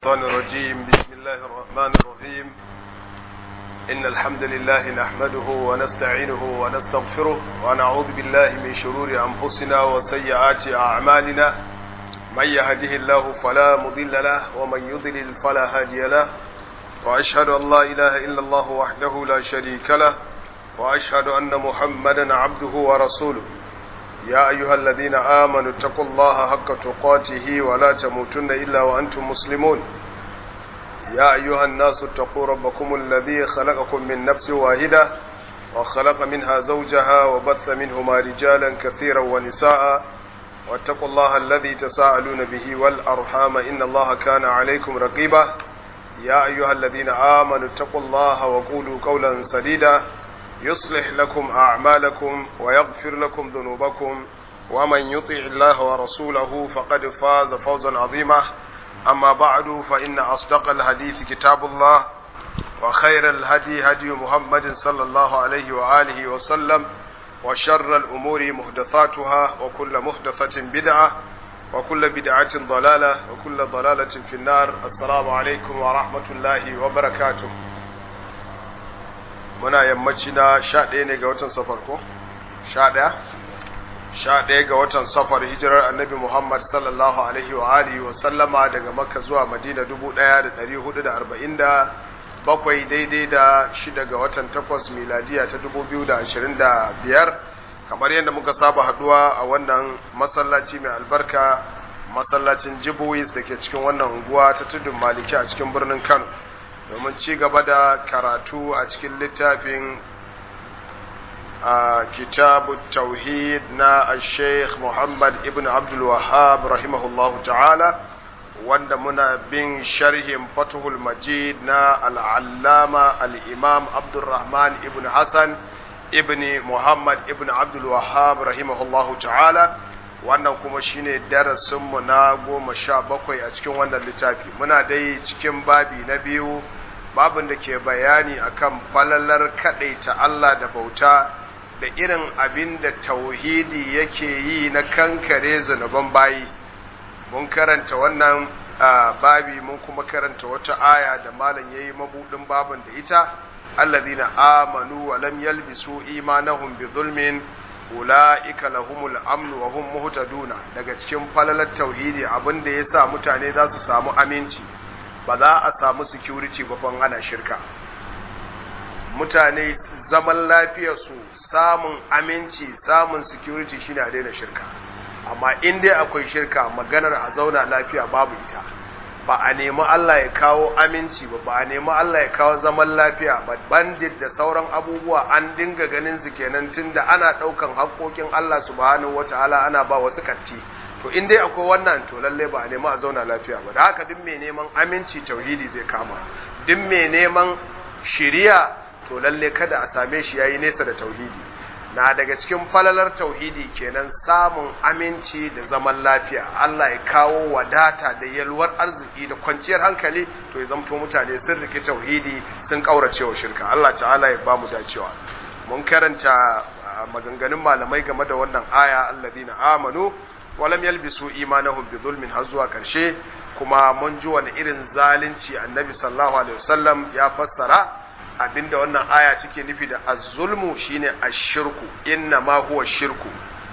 الشيطان الرجيم بسم الله الرحمن الرحيم إن الحمد لله نحمده ونستعينه ونستغفره ونعوذ بالله من شرور أنفسنا وسيئات أعمالنا من يهده الله فلا مضل له ومن يضلل فلا هادي له وأشهد أن لا إله إلا الله وحده لا شريك له وأشهد أن محمدا عبده ورسوله يا أيها الذين آمنوا اتقوا الله حق تقاته ولا تموتن إلا وأنتم مسلمون يا أيها الناس اتقوا ربكم الذي خلقكم من نفس واحدة وخلق منها زوجها وبث منهما رجالا كثيرا ونساء واتقوا الله الذي تساءلون به والأرحام إن الله كان عليكم رقيبا يا أيها الذين آمنوا اتقوا الله وقولوا قولا سديدا يصلح لكم أعمالكم ويغفر لكم ذنوبكم ومن يطع الله ورسوله فقد فاز فوزا عظيما أما بعد فإن أصدق الحديث كتاب الله وخير الهدي هدي محمد صلى الله عليه وآله وسلم وشر الأمور محدثاتها وكل محدثة بدعة وكل بدعة ضلالة وكل ضلالة في النار السلام عليكم ورحمة الله وبركاته muna yammaci na sha ɗaya ne ga watan safar ko? sha ɗaya? sha ɗaya ga watan safar hijirar annabi muhammad sallallahu alaihi wa alihi wa sallama daga makka zuwa madina dubu ɗaya da ɗari hudu da arba'in da bakwai daidai da shida ga watan takwas miladiya ta dubu biyu da ashirin da biyar kamar yadda muka saba haɗuwa a wannan masallaci mai albarka masallacin jibuwis da ke cikin wannan unguwa ta tudun maliki a cikin birnin kano domin ci gaba da karatu a cikin littafin a kitabu tauhid na sheikh muhammad ibn abdul wahab rahimahullahu ta'ala wanda muna bin sharhin fatuhul majid na al'allama al'imam abdulrahman ibn hassan ibn muhammad ibn abdul wahab rahimahullahu ta'ala wannan kuma shine darasinmu na goma sha bakwai a cikin wannan littafi muna dai cikin babi na biyu babin da ke bayani akan falalar ta Allah da bauta da irin abin da tauhidi yake yi na kankare zunuban bayi mun karanta wannan babi mun kuma karanta wata aya da malam yayi mabudin babin da ita alladhina amanu wa lam yalbisu imanahum bi zulmin ulaika lahumul amnu wa hum muhtaduna daga cikin falalar tauhidi abin da yasa mutane za su samu aminci ba za a samu security ba ban ana shirka mutane zaman lafiyarsu samun aminci samun security shine a daina shirka amma in dai akwai shirka maganar a zauna lafiya babu ita ba a nemi Allah ya kawo aminci ba ba a nemi Allah ya kawo zaman lafiya ba bandit da sauran abubuwa an dinga ganin su kenan tunda ana daukan haƙoƙin Allah subhanahu wataala ana ba wasu katti to in dai akwai wannan to lalle ba a nemi a zauna lafiya ba da haka duk mai neman aminci tauhidi zai kama duk mai neman shiriya to lalle kada a same shi yayi nesa da tauhidi na daga cikin falalar tauhidi kenan samun aminci da zaman lafiya Allah ya kawo wadata da yalwar arziki da kwanciyar hankali to ya zamto mutane sun rike tauhidi sun kaurace wa shirka Allah ta'ala ya ba mu dacewa mun karanta maganganun malamai game da wannan aya alladhina amanu walam yalbisu imanahum bi zulmin har zuwa karshe kuma mun ji wani irin zalunci annabi sallallahu alaihi wasallam ya fassara abinda wannan aya take nufi da az-zulmu shine ash-shirku inna ma huwa shirku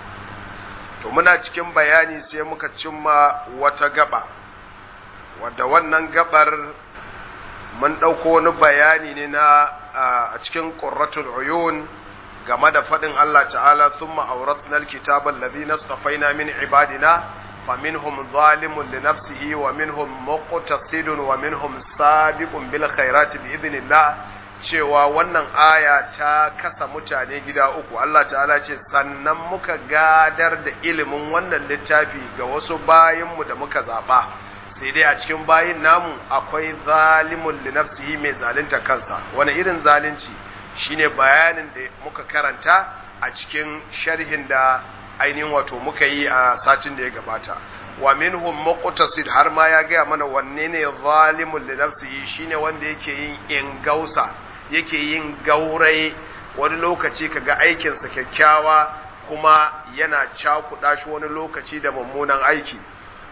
to muna cikin bayani sai muka cimma wata gaba wadda wannan gabar mun ɗauko wani bayani ne na a cikin qurratul uyun game da faɗin Allah ta'ala thumma awratna alkitaba alladhina istafaina min ibadina faminhum zalimun li nafsihi wa minhum muqtasidun wa minhum sabiqun bil khairati bi idhnillah cewa wannan aya ta kasa mutane gida uku Allah ta'ala ce sannan muka gadar da ilimin wannan littafi ga wasu bayinmu da muka zaba sai dai a cikin bayin namu akwai zalimun li nafsihi mai zalunta kansa wani irin zalunci shine bayanin da muka karanta a cikin sharhin da ainihin wato muka yi a satin da ya gabata wa minhum muqtasid har ma ya gaya mana wanne ne zalimun li nafsihi shine wanda yake yin ingausa yake yin gaurai wani lokaci kaga aikinsa kyakkyawa kuma yana cakuɗa shi wani lokaci da mummunan aiki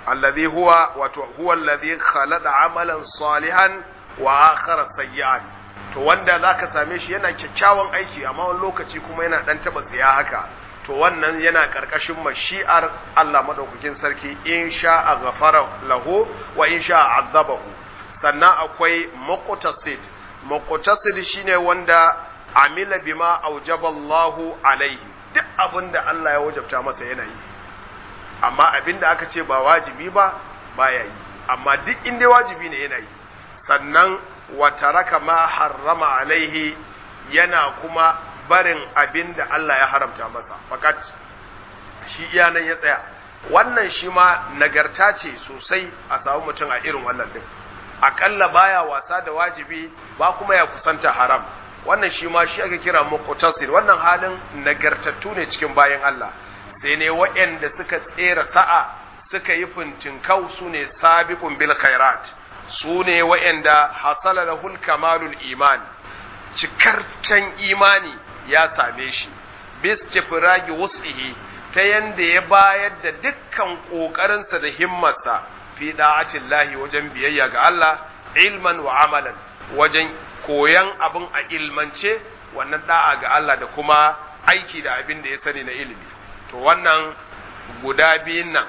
alladhi huwa wato huwa alladhi khalaqa amalan salihan wa akhara sayyi'an to wanda zaka same shi yana kyakkyawan aiki amma wani lokaci kuma yana dan taba tsiya haka to wannan yana karkashin mashi'ar Allah madaukakin sarki in sha'a ghafara lahu wa in sha'a azabahu sannan akwai muqtasid muqtasid shine wanda amila bima aujaballahu alaihi duk abinda Allah ya wajabta masa yana yi amma abinda aka ce ba wajibi ba baya yi amma duk inda wajibi ne yana yi sannan wa taraka ma harrama alaihi yana kuma barin abinda Allah ya haramta masa fakat shi iya nan ya tsaya wannan shi ma nagarta ce sosai a samu mutum a irin wannan din akalla baya wasa da wajibi ba kuma ya kusanta haram wannan shi ma shi ake kira muqtasid wannan halin nagartattu ne cikin bayan Allah sai ne waɗanda suka tsera sa'a suka yi fintinkau su ne sabiqun bil khairat su ne waɗanda hasala lahul kamalul iman cikarcen imani ya same shi bis tifragi wus'ihi ta yanda ya bayar da dukkan ƙoƙarinsa da himmarsa fi da'atin lahi wajen biyayya ga Allah ilman wa amalan wajen koyan abin a ilmance wannan da'a ga Allah da kuma aiki da abin da ya sani na ilimi to wannan guda biyun nan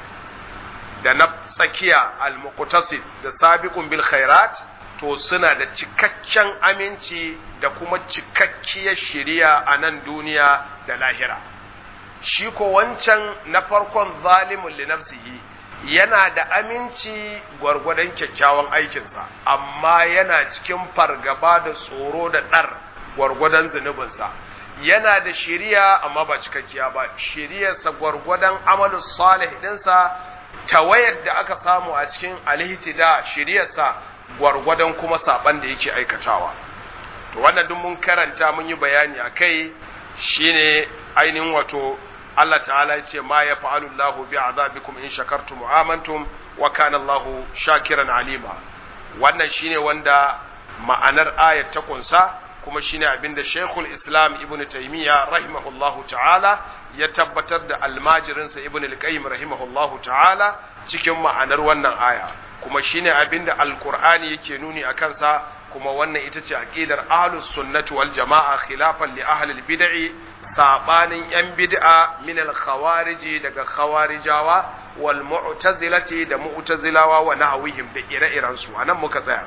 da na tsakiya al-muqtasid da sabiqun bil khairat to suna da cikakken aminci da kuma cikakkiyar shiriya a nan duniya da lahira shi ko wancan na farkon zalimun li nafsihi yana da aminci gwargwadon kyakkyawan aikinsa amma yana cikin fargaba da tsoro da ɗar gwargwadon zunubinsa yana da shiriya amma ba cikakkiya ba shiriyarsa gwargwadon amalin salih ɗinsa tawayar da aka samu a cikin alhitida shiriyarsa gwargwadon kuma saban da yake aikatawa to wannan duk mun karanta mun yi bayani a kai shine ainihin wato Allah ta'ala ya ce ma ya fa'alu Allah bi azabikum in shakartum wa amantum wa kana Allah shakiran alima wannan shine wanda ma'anar ayat ta kunsa kuma shine abinda Sheikhul Islam Ibn Taymiyyah rahimahullahu ta'ala ya tabbatar da almajirinsa Ibn al-Qayyim rahimahullahu ta'ala cikin ma'anar wannan aya kuma shine abinda Al-Qur'ani yake nuni akan sa kuma wannan ita ce aqidar ahlus sunnati wal jama'a khilafan li ahli al-bid'i sabanin yan bid'a min al-khawariji daga khawarijawa wal mu'tazilati da mu'tazilawa wa nahwihim da ire-iren su anan muka tsaya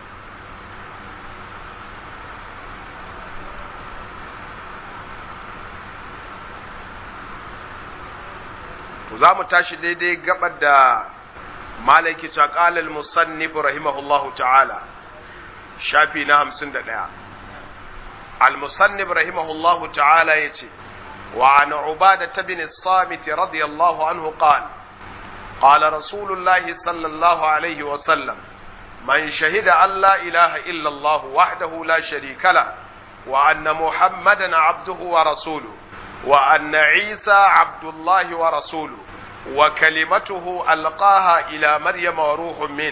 to za mu tashi daidai gabar da malaki ta qala al-musannif rahimahullahu ta'ala shafi na 51 al-musannif rahimahullahu ta'ala yace wa an ubada bin as-samit radiyallahu anhu qala qala rasulullah sallallahu alaihi wa sallam man shahida an la ilaha illa allah wahdahu la sharika la wa anna muhammadan abduhu wa rasuluhu وأن عيسى عبد الله ورسوله وكلمته ألقاها إلى مريم وروح منه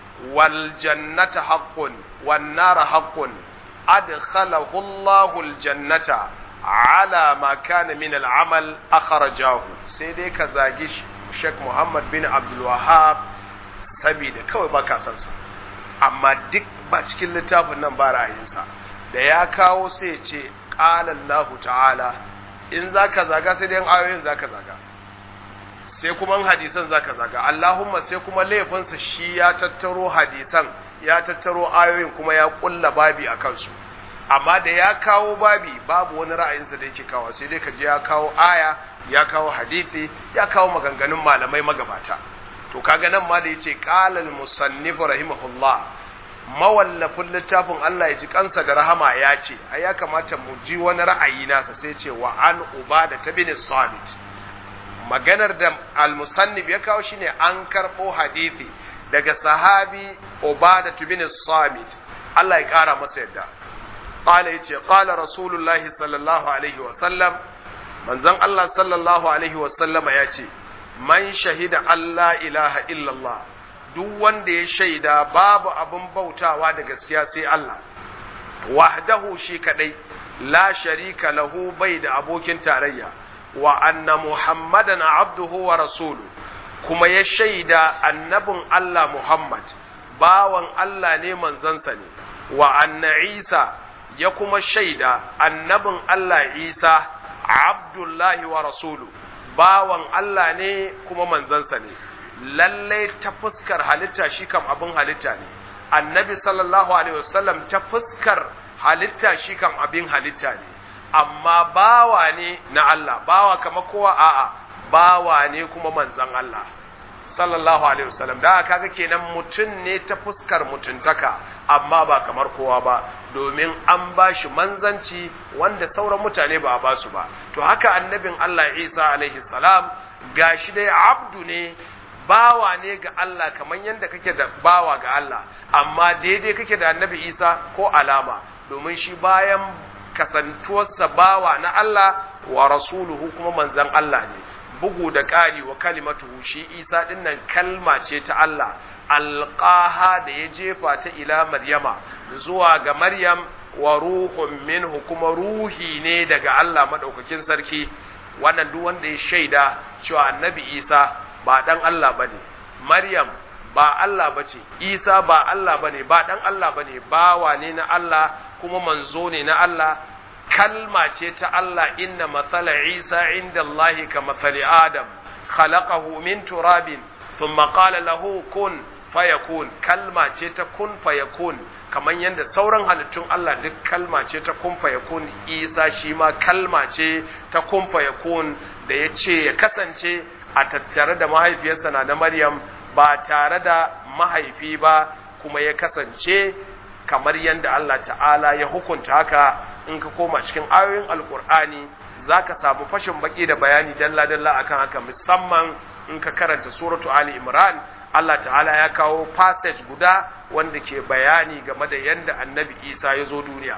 والجنة حق والنار حق أدخله الله الجنة على ما كان من العمل أخرجاه سيدي كزاجيش شيخ محمد بن عبد الوهاب sabida kawai ba ka san sa amma duk ba cikin littafin nan ba ra'ayinsa da ya kawo sai ya ce qala Allah ta'ala in za ka zaga sai dai ayoyin za ka zaga sai kuma hadisan za ka zaga Allahumma sai kuma laifinsa shi ya tattaro hadisan ya tattaro ayoyin kuma ya kulla babi a kansu amma da ya kawo babi babu wani ra'ayinsa da yake kawo sai dai ka je ya kawo aya ya kawo hadisi ya kawo maganganun malamai magabata to kaga nan ma da yace qala al-musannif rahimahullah mawallafin littafin Allah ya ji kansa da rahama ya ce ai ya kamata mu ji wani ra'ayi nasa sai ce wa an ubada ta bin samit maganar da al-musannif ya kawo shine an karbo hadisi daga sahabi ubada ta bin samit Allah ya kara masa yadda qala yace qala rasulullahi sallallahu alaihi wa sallam manzon Allah sallallahu alaihi wa sallama ya ce man shahida Allah ilaha illallah duk wanda ya shaida babu abin bautawa da gaskiya sai Allah wahdahu shi kadai la sharika lahu bai da abokin tarayya wa anna muhammadan abduhu wa rasulu kuma ya shaida annabin Allah Muhammad bawan Allah ne manzansa ne wa anna Isa ya kuma shaida annabin Allah Isa Abdullahi wa rasulu bawan Allah ne kuma manzansa ne lallai ta fuskar halitta shi kam abin halitta ne annabi sallallahu alaihi wasallam ta fuskar halitta shi kam abin halitta ne amma bawa ne na Allah bawa kama kowa a'a bawa ne kuma manzan Allah sallallahu alaihi wasallam da kaga kenan mutum ne ta fuskar mutuntaka amma ba kamar kowa ba domin an ba shi manzanci wanda sauran mutane ba a ba su ba to haka annabin Allah Isa alaihi salam gashi dai abdu ne bawa ne ga Allah kamar yadda kake da bawa ga Allah amma daidai kake da annabi Isa ko alama domin shi bayan kasantuwarsa bawa na Allah wa rasuluhu kuma manzan Allah ne bugu da ƙari wa kalimatuhu shi Isa dinnan kalma ce ta Allah alqaha da ya jefa ta ila Maryama zuwa ga Maryam wa ruhun minhu kuma ruhi ne daga Allah madaukakin sarki wannan duk wanda ya shaida cewa annabi Isa ba dan Allah bane Maryam ba Allah bace Isa ba Allah bane ba dan Allah bane bawa ne na Allah kuma manzo ne na Allah kalma ce ta Allah inna matsala Isa inda Allah ka matsali Adam khalaqahu min turabin thumma qala lahu kun fayakun kalma ce ta kun fayakun kamar yadda sauran halittun Allah duk kalma ce ta kun fayakun Isa shi ma kalma ce ta kun fayakun da ya ce ya kasance a tattare da mahaifiyarsa na da Maryam ba tare da mahaifi ba kuma ya kasance kamar yadda Allah ta'ala ya hukunta haka in ka koma cikin ayoyin alkur'ani za ka samu fashin baki da bayani dalla-dalla akan haka musamman in ka karanta suratu ali imran Allah ta'ala ya kawo passage guda wanda ke bayani game da yadda annabi isa ya zo duniya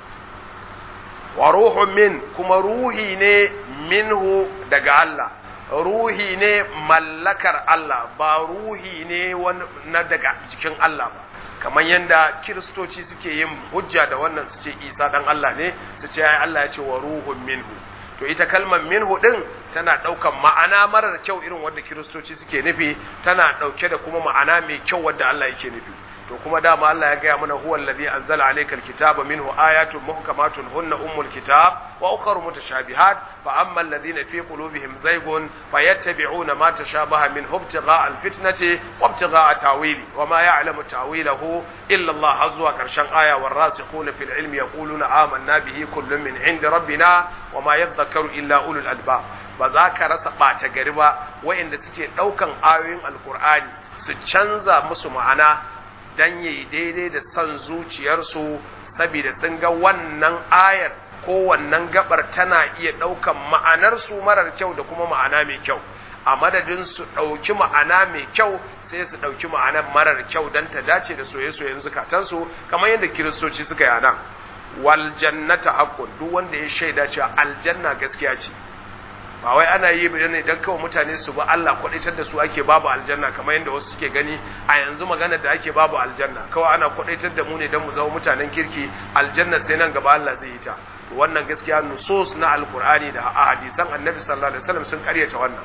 wa ruhun min kuma ruhi ne minhu daga Allah ruhi ne mallakar Allah ba ruhi ne na daga jikin Allah ba kamar yadda kiristoci suke yin hujja da wannan su ce isa dan Allah ne su ce ai Allah ya ce wa ruhun minhu to ita kalmar minhu din tana daukan ma'ana marar kyau irin wanda kiristoci suke nufi tana dauke da kuma ma'ana mai kyau wanda Allah yake nufi to kuma dama Allah ya gaya mana huwa allazi anzala alayka alkitaba minhu ayatun muhkamatun hunna ummul kitab wa ukhra mutashabihat fa amma alladhina fi qulubihim zaygun fayattabi'una ma tashabaha min ibtigha'a alfitnati wa ibtigha'a tawili wa ma ya'lamu tawilahu illa Allah azwa karshen aya warasikhuna fil ilmi yaquluna amanna bihi kullun min 'indi rabbina wa ma yadhakkaru illa ulul albab ba za ka rasa ɓata gari ba wa'inda suke ɗaukan ayoyin alkur'ani su canza musu ma'ana dan yayi daidai da son zuciyarsu saboda sun ga wannan ayar ko wannan gabar tana iya ɗaukan ma'anarsu marar kyau da kuma ma'ana mai kyau a madadin su ɗauki ma'ana mai kyau sai su ɗauki ma'anar marar kyau don ta dace da soye-soyen zukatansu kamar yadda kiristoci suka yi nan wal jannata haqqun duk wanda ya shaida cewa aljanna gaskiya ce ba wai ana yi ba ne don kawai mutane su ba Allah kwadaitar da su ake babu aljanna kamar yadda wasu suke gani a yanzu magana da ake babu aljanna kawai ana kwadaitar da mu ne don mu zama mutanen kirki aljanna sai nan gaba Allah zai yi ta wannan gaskiya nusus na alkur'ani da hadisan annabi sallallahu alaihi wasallam sun karyata wannan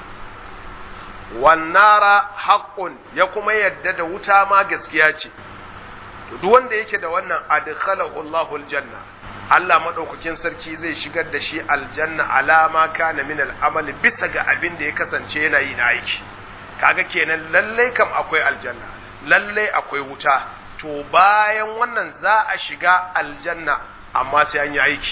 wannara haqqun ya kuma yadda da wuta ma gaskiya ce to duk wanda yake da wannan adkhalahu Allahu aljanna Allah maɗaukakin sarki zai shigar da shi aljanna alama kana min al'amali bisa ga abin da ya kasance yana yi na aiki kaga kenan lallai kam akwai aljanna lallai akwai wuta to bayan wannan za a shiga aljanna amma sai an yi aiki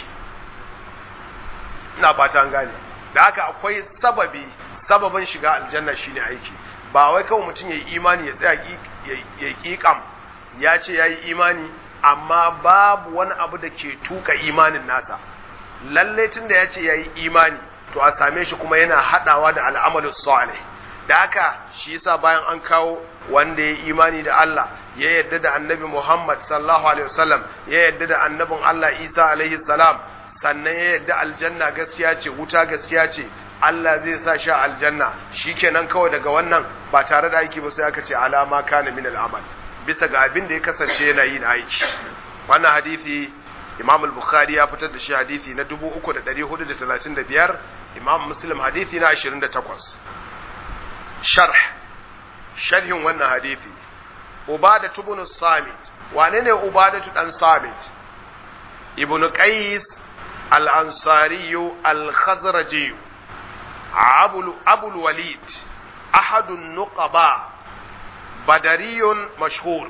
ina fata an gane da haka akwai sababi sababin shiga aljanna shine aiki ba wai kawai mutum ya yi imani ya tsaya ya ƙiƙam ya ce ya yi imani amma babu wani abu da ke tuka imanin nasa lalle tun da ya ce ya yi imani to a same shi kuma yana haɗawa da al'amalin salih da haka shi yasa bayan an kawo wanda ya yi imani da Allah ya yadda da annabi Muhammad sallallahu alaihi wasallam ya yadda da annabin Allah Isa alaihi salam sannan ya yadda aljanna gaskiya ce wuta gaskiya ce Allah zai sa shi aljanna shikenan kawai daga wannan ba tare da aiki ba sai aka ce alama kana min al'amal bisa ga abin da ya kasance yana yin aiki wannan hadisi imam al-bukhari ya fitar da shi hadisi na 3435 imam muslim hadisi na 28 sharh sharhin wannan hadisi ubada ibn samit wane ne ubada dan samit ibn qais al-ansari al-khazraji abul abul walid ahad an-nuqaba badariyun mashhur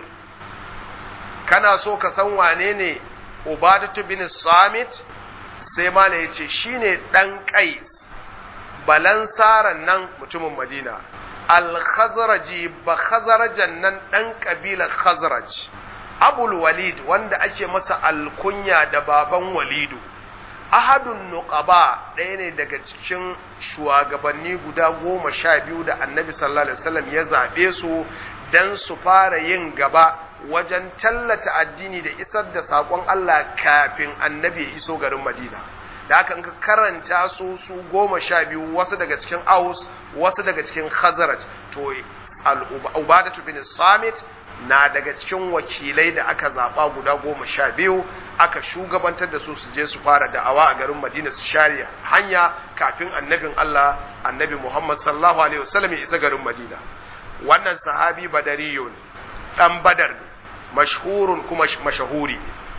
kana so ka san wane ne ubadatu bin samit sai mala ya ce shi ne ɗan ƙais balansaran nan mutumin madina al-khazraji ba khazarajan nan ɗan ƙabilar khazraj abul walid wanda ake masa alkunya da baban walidu ahadun nuqaba ɗaya ne daga cikin shugabanni guda goma sha biyu da annabi sallallahu alaihi wasallam ya zaɓe su don su fara yin gaba wajen tallata addini da isar da saƙon Allah kafin annabi ya iso garin Madina. Da haka ka karanta su su goma sha biyu wasu daga cikin Aus, wasu daga cikin Khazraj, to Ubadatu bin Samit na daga cikin wakilai da aka zaɓa guda goma sha biyu aka shugabantar da su su je su fara da'awa a garin Madina su share hanya kafin annabin Allah annabi Muhammad sallallahu alaihi wasallam ya isa garin Madina. Wannan sahabi badariyun ɗan badar ne mashhurun kuma mashahuri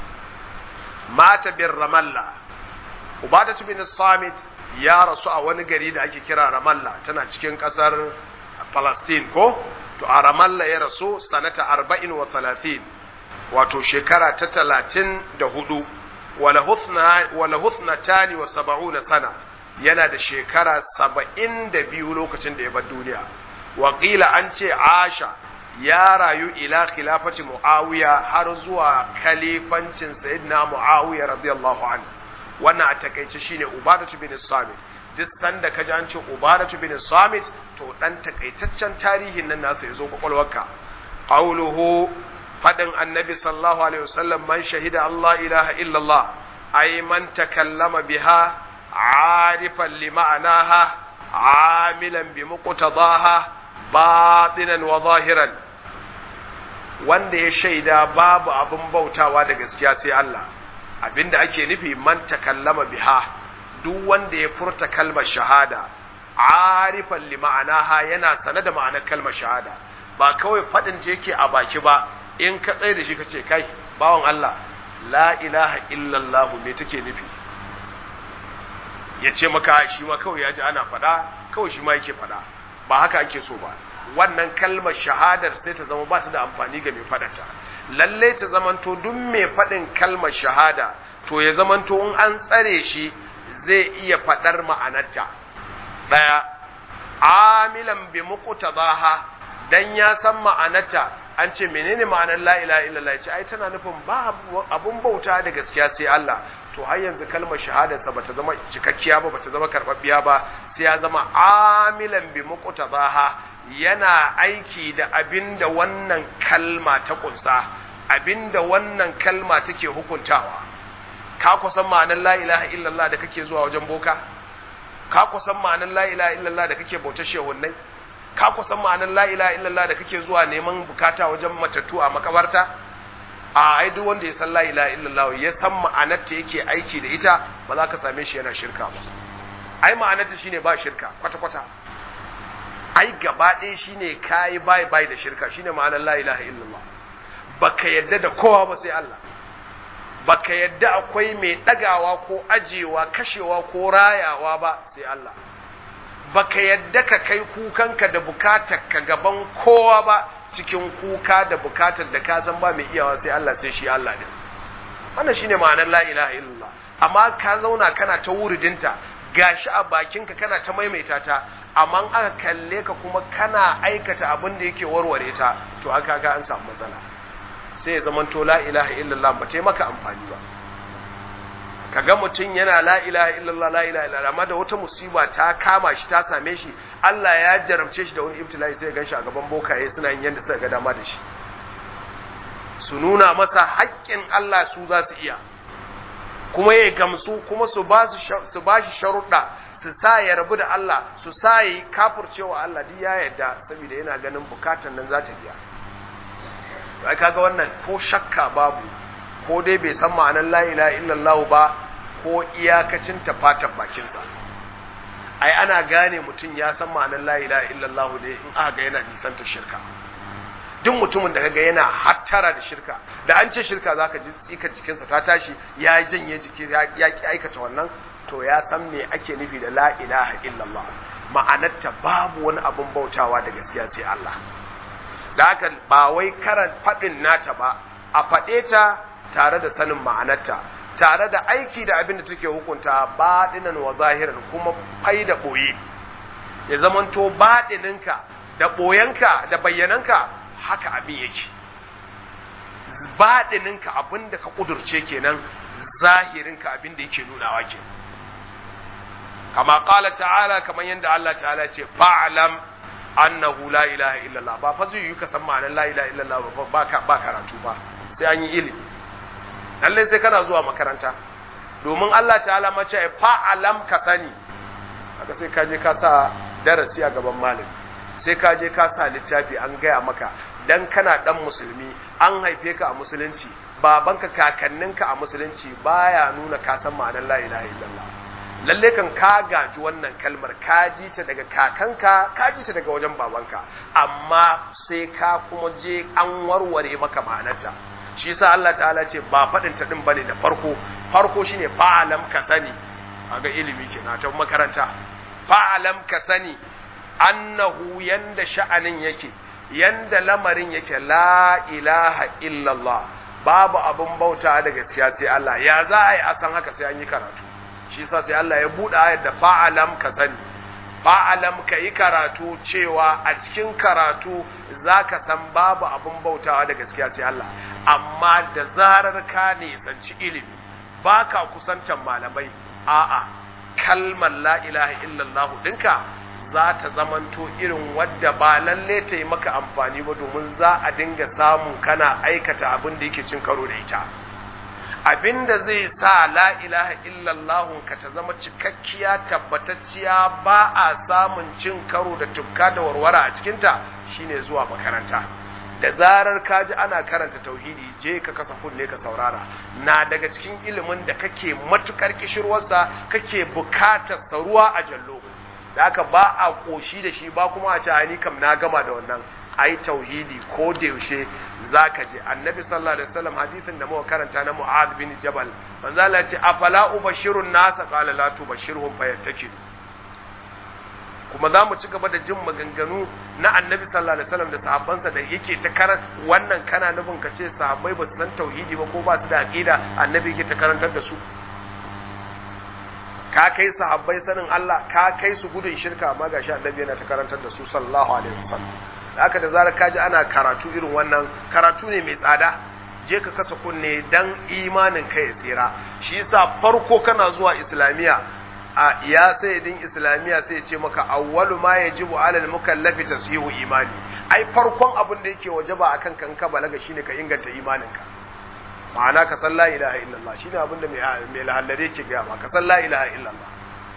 mata bin ramalla ubadatu bin samit ya rasu a wani gari da ake kira ramalla tana cikin kasar palestine ko to a ramalla ya rasu sanata arba'in wa talatin wato shekara ta talatin da hudu wala husna tani wa saba'una sana yana da shekara saba'in da biyu lokacin da ya bar duniya wakila an ce asha ya rayu ila khilafati muawiya har zuwa khalifancin sayyidina muawiya radiyallahu anhu wannan a takaice shine ubadatu bin samit duk sanda kaji an ce ubadatu bin samit to dan takaitaccen tarihin nan nasa yazo kwakwalwarka qawluhu fadin annabi sallallahu alaihi wasallam man shahida allah ilaha illallah ay man takallama biha arifan lima'anaha amilan bi muqtadaha batinan wa zahiran wanda ya shaida babu abin bautawa da gaskiya sai Allah abinda ake nufi man takallama biha duk wanda ya furta kalmar shahada arifan li ma'anaha yana sane da ma'anar kalmar shahada ba kawai fadin ce yake a baki ba in ka tsaye da shi kace kai bawan Allah la ilaha illallah me take nufi ya ce maka shi ma kawai ya ji ana faɗa kawai shi ma yake faɗa ba haka ake so ba wannan kalmar shahadar sai ta zama ba ta da amfani ga mai faɗata lalle ta zamanto duk mai faɗin kalmar shahada to ya zamanto in an tsare shi zai iya faɗar ma'anarta ɗaya amilan bi muqtadaha dan ya san ma'anarta an ce menene ma'anar la ilaha illallah ya ce ai tana nufin ba abun bauta da gaskiya sai Allah to har yanzu kalmar shahadarsa bata zama cikakkiya ba bata zama karbabbiya ba sai ya zama amilan bi muqtadaha yana aiki da abinda wannan kalma ta kunsa abinda wannan kalma take hukuntawa ka kusan ma'anar la ilaha illallah da kake zuwa wajen boka ka kusan ma'anar la ilaha illallah da kake bautar shehunnai ka kusan ma'anar la ilaha illallah da kake zuwa neman bukata wajen matattu a makabarta a ai duk wanda ya san la ilaha illallah ya san ma'anarta yake aiki da ita ba za ka same shi yana shirka ba ai ma'anarta shine ba shirka kwata kwata ai gaba ɗaya shine kai bai bai da shirka shine ma'anar la ilaha illallah baka yadda da kowa ba sai Allah baka yadda akwai mai ɗagawa ko ajewa kashewa ko rayawa ba sai Allah baka yadda ka kai kukanka da bukatar ka gaban kowa ba cikin kuka da bukatar da ka san ba mai iyawa sai Allah sai shi Allah ne wannan shine ma'anar la ilaha illallah amma ka zauna kana ta wuridinta gashi a bakinka kana ta maimaita ta amma aka kalle ka kuma kana aikata abin da yake warware ta to aka ga an samu matsala sai ya zama to la ilaha illallah ba ta maka amfani ba kaga mutum yana la ilaha illallah la ilaha illallah amma da wata musiba ta kama shi ta same shi Allah ya jarabce shi da wani ibtila'i sai ya ganshi a gaban bokaye suna yin yanda suka ga dama da shi su nuna masa haƙƙin Allah su za su iya kuma ya gamsu kuma su ba su ba shi sharuɗa su sa ya rabu da Allah su sa yi kafircewa Allah duk ya yarda saboda yana ganin bukatan nan za ta biya ai kaga wannan ko shakka babu ko dai bai san ma'anar la ilaha illallah ba ko iyakacin ta fatan bakinsa ai ana gane mutum ya san ma'anar la ilaha illallah ne in aka ga yana nisanta shirka duk mutumin da kaga yana hattara da shirka da an ce shirka zaka ji tsikar jikinsa ta tashi ya janye jiki ya ki aikata wannan to ya san me ake nufi da la ilaha illallah ma'anarta babu wani abun bautawa da gaskiya sai Allah da haka ba wai karan faɗin nata ba a faɗe ta tare da sanin ma'anarta tare da aiki da abin da take hukunta baɗinan wa zahiran kuma fai da ɓoye ya zamanto baɗininka da ɓoyenka da bayyananka haka abin yake baɗininka abin da ka ƙudurce kenan zahirinka abin da yake nunawa ke kama ƙala ta'ala kamar yadda Allah ta'ala ce fa'alam annahu la ilaha illallah ba fa zai yi ka san ma'anar la ilaha illallah ba ba karatu ba sai an yi ilimi lalle sai kana zuwa makaranta domin Allah ta'ala mace fa'alam ka sani haka sai ka je ka sa darasi a gaban malami sai ka je ka sa littafi an gaya maka dan kana dan musulmi an haife ka a musulunci babanka kakanninka a musulunci baya nuna ka san ma'anar la ilaha illallah lalle kan ka gaji wannan kalmar ka ji ta daga kakanka ka ji ta daga wajen babanka amma sai ka kuma je an warware maka ma'anarta shi yasa Allah ta'ala ce ba faɗin ta din bane da farko farko shine fa'alam ka sani kaga ilimi kenan ta makaranta fa'alam ka sani annahu yanda sha'anin yake yanda lamarin yake la ilaha illallah babu abun bauta da gaskiya sai Allah ya za a yi a san haka sai an yi karatu shi yasa sai Allah ya buɗe ayar da fa'alam ka sani fa'alam ka yi karatu cewa a cikin karatu za ka san babu abin bautawa da gaskiya sai Allah amma da zarar ka nisanci ilimi ba ka kusantan malamai a'a kalmar la ilaha illallah ɗinka za ta zamanto irin wadda ba lalle ta yi maka amfani ba domin za a dinga samun kana aikata abin da yake cin karo da ita abinda zai sa la ilaha illallah ka ta zama cikakkiya tabbatacciya ba a samun cin karo da tufka da warwara a cikinta shine zuwa makaranta da zarar ka ji ana karanta tauhidi je ka kasa kunne ka saurara na daga cikin ilimin da kake matukar kishirwarsa kake bukatar saruwa a jallo da aka ba a koshi da shi ba kuma a ce ni kam na gama da wannan ai tauhidi ko da yaushe zaka je annabi sallallahu alaihi wasallam hadisin da muka karanta na mu'adh bin jabal manzo Allah ya ce afala ubashirun nasa qala la tubashirhum fayattakidu kuma za mu ci gaba da jin maganganu na annabi sallallahu alaihi wasallam da sahabbansa da yake ta karar wannan kana nufin ka ce sahabbai ba su san tauhidi ba ko ba su da aqida annabi yake ta karantar da su ka kai sahabbai sanin Allah ka kai su gudun shirka amma gashi annabi yana ta karantar da su sallallahu alaihi wasallam haka da zarar kaji ana karatu irin wannan karatu ne mai tsada je ka kasa kunne dan imanin ka ya tsira shi yasa farko kana zuwa islamiya a ya sayyidin islamiya sai ya ce maka awwalu ma yajibu alal mukallafi tasihu imani ai farkon abin da yake wajaba akan kan ka balaga shine ka inganta imaninka ma'ana ka san la ilaha illallah shine abin da mai lahallare yake ga ma ka san la ilaha illallah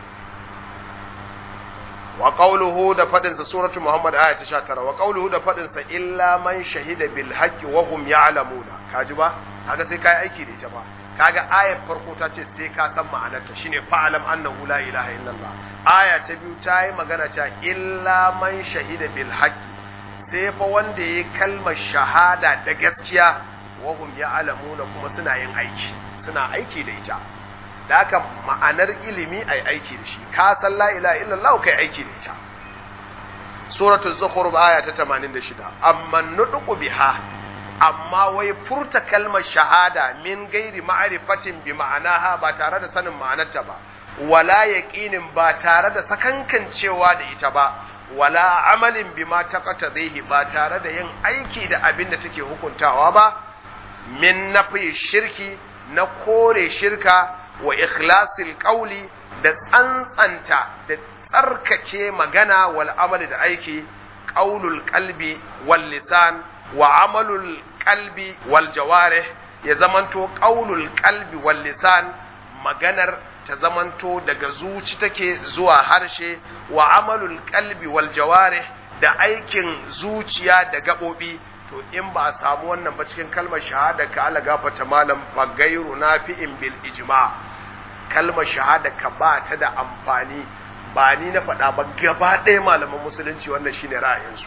wa qawluhu da fadin sa suratu muhammad aya ta 19 wa qawluhu da fadin sa illa man shahida bil haqqi wa hum ya'lamuna kaji ba kaga sai kai aiki da ita ba kaga ayar farko ta ce sai ka san ma'anarta shine fa'alam annahu la ilaha illallah aya ta biyu ta yi magana cewa illa man shahida bil haqqi sai fa wanda yayi kalmar shahada da gaskiya wa hum ya'lamuna kuma suna yin aiki suna aiki da ita da haka ma'anar ilimi ai aiki da shi ka san la ilaha illallah kai aiki da ita suratul zukhruf aya ta 86 amma nudqu biha amma wai furta kalmar shahada min gairi ma'arifatin bi ma'anaha ba tare da sanin ma'anarta ba wala yaqinin ba tare da sakankancewa da ita ba wala amalin bima taqatadhihi ba tare da yin aiki da abin da take hukuntawa ba min nafi shirki na kore shirka wa ikhlasil qawli da tsantsanta da tsarkake magana wal amali da aiki qaulul qalbi wal lisan wa amalul qalbi wal jawarih ya zamanto qaulul qalbi wal lisan maganar ta zamanto daga zuci take zuwa harshe wa amalul qalbi wal jawarih da aikin zuciya da gabobi to in ba a samu wannan ba cikin kalmar shahada ka ala gafata malam fa gairu nafi'in bil ijma kalmar shahada ka ba ta da amfani ba ni na faɗa ba gaba ɗaya malaman musulunci wannan shine ra'ayinsu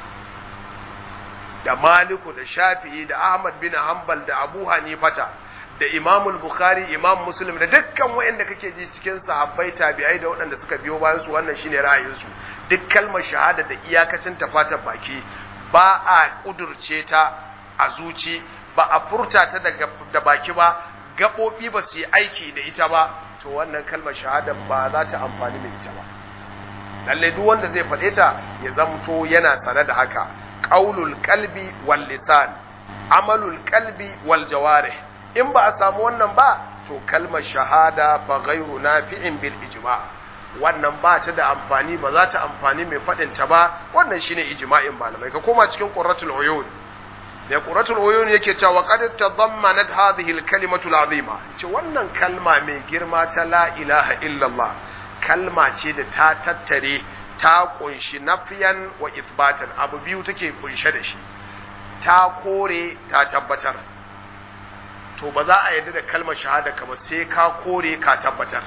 da maliku da shafi'i da ahmad bin hanbal da abu hanifata da imamul bukhari imam muslim da dukkan waɗanda kake ji cikin sahabbai tabi'ai da waɗanda suka biyo bayan su wannan shine ra'ayinsu duk kalmar shahada da iyakacin tafatar baki ba a kudurce ta a zuci ba a furta ta da baki ba gaɓoɓi ba su yi aiki da ita ba to wannan kalmar shahada ba za ta amfani da ita ba lalle duk wanda zai faɗe ta ya zamto yana sane da haka qaulul qalbi wal lisan amalul qalbi wal jawarih in ba a samu wannan ba to kalmar shahada fa ghairu nafi'in bil ijma wannan ba ta da amfani ba za ta amfani mai faɗin ta ba wannan shine ijma'in malamai ka koma cikin qurratul uyun da qurratul uyun yake cewa qad tadammanat hadhihi al kalimatu al azima ce wannan kalma mai girma ta la ilaha illallah kalma ce da ta tattare ta kunshi nafiyan wa isbatan abu biyu take kunshe da shi ta kore ta tabbatar to ba za a yarda da kalmar shahada ka ba sai ka kore ka tabbatar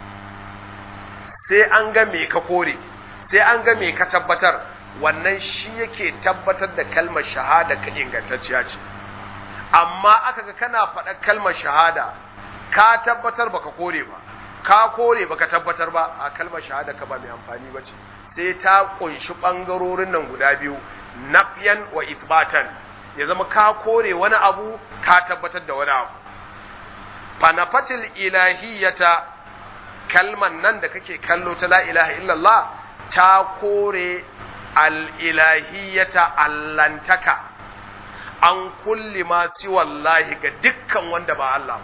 sai an ga me ka kore sai an ga me ka tabbatar wannan shi yake tabbatar da kalmar shahada ka ingantacciya ce amma aka ga kana faɗa kalmar shahada ka tabbatar baka kore ba ka kore baka tabbatar ba a kalmar shahada ka ba mai amfani ba ce sai ta kunshi ɓangarorin nan guda biyu nafyan wa isbatan ya zama ka kore wani abu ka tabbatar da wani abu fanafatil ilahiyata kalman nan da kake kallo ta la ilaha illallah ta kore al-ilahiyata allantaka an kulli ma wallahi ga dukkan wanda ba Allah